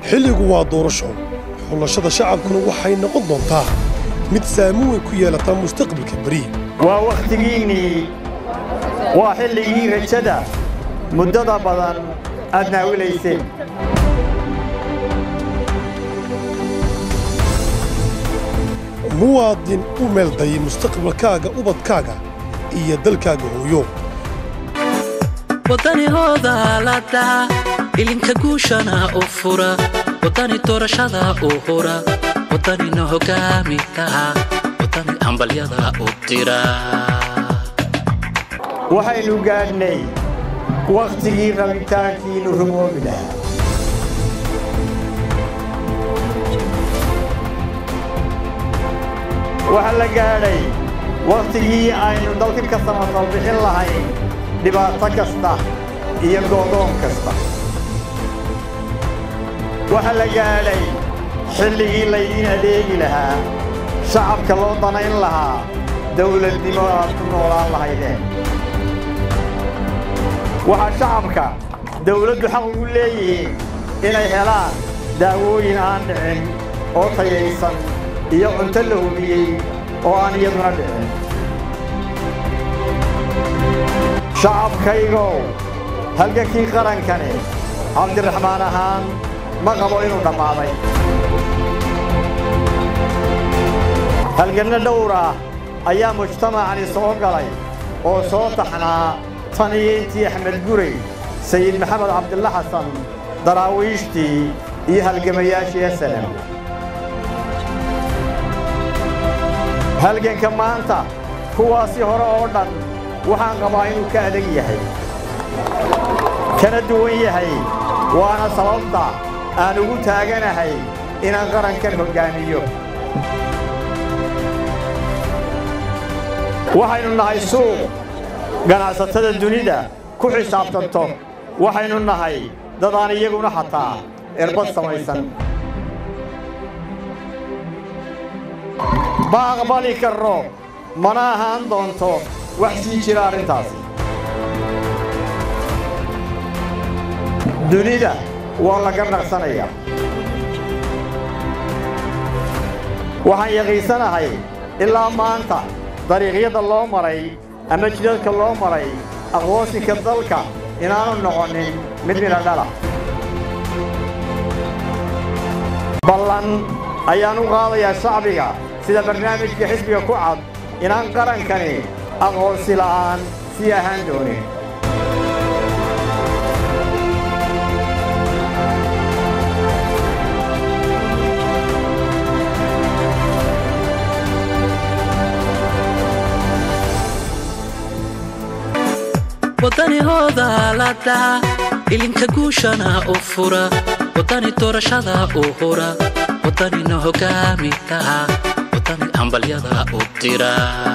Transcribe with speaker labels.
Speaker 1: xilligu waa doorasho xulashada shacabkuna waxay noqon doontaa mid saamin weyn ku yeelata mustaqbalka beri
Speaker 2: waa wakhtigiinnii waa xilligii rajada muddada badan aad naawilayseen
Speaker 1: muwaadin u meelday mustaqbalkaaga ubadkaaga iyo dalkaaga hooyo
Speaker 3: wadanihooda ladaa ilinka guushana u fura wadani doorashada u hura wadanina hogaami taha wadani hambalyada u dira
Speaker 2: waxaynu gaadhnay wakhtigii rabitaankiinnu rumoobi lahaa waxaa la gaadhay wakhtigii aynu dalka ka samafal bixin lahayn dhibaato kasta iyo goodoon kasta waxaa la gaadhay xilligii laydiin adeegi lahaa shacabka loo danayn lahaa dawladnimo aad ku noolaan lahaydeen waxaa shacabka dawladdu xaq ugu leeyihiin inay helaan daawooyin aan dhicin oo tayaysan iyo cunto la hubiyey oo aan iyaduna dhicin shacabkaygow halgankii qarankani cabdiraxmaan ahaan ma qabo inuu dhammaaday halganno dhowr ah ayaa mujtamacani soo galay oo soo taxnaa tan iyo intii axmed guray sayid maxamed cabdilla xasan daraawiishtii iyo halgamayaashii asalam halganka maanta kuwaasi hore oo dhan waxaan qabaa inuu ka adag yahay kana duwan yahay waana sababta aan ugu taaganahay inaan qarankan hoggaamiyo waxaynu nahay suuq ganacsatada dunida ku xisaabtanto waxaynu nahay dad aan iyaguna xataa erbad samaysan ma aqbali karro mana ahaan doonto wax sii jira arrintaasi dunida waa la garnaqsanayaa waxaan yaqiinsanahay ilaa maanta dariiqyada loo maray ama jidadka loo maray aqoonsinka dalka inaanu noqonin mid midha dhala ballan ayaan u qaadayaa shacbiga sida barnaamijka xisbiga ku cad inaan qarankani aqoonsi la'aan sii ahaan doonin
Speaker 3: wadanihooda ladaa ilinka guushana u fura wadani doorashada u hura wadanina hogaami taha wadani hambalyada u dira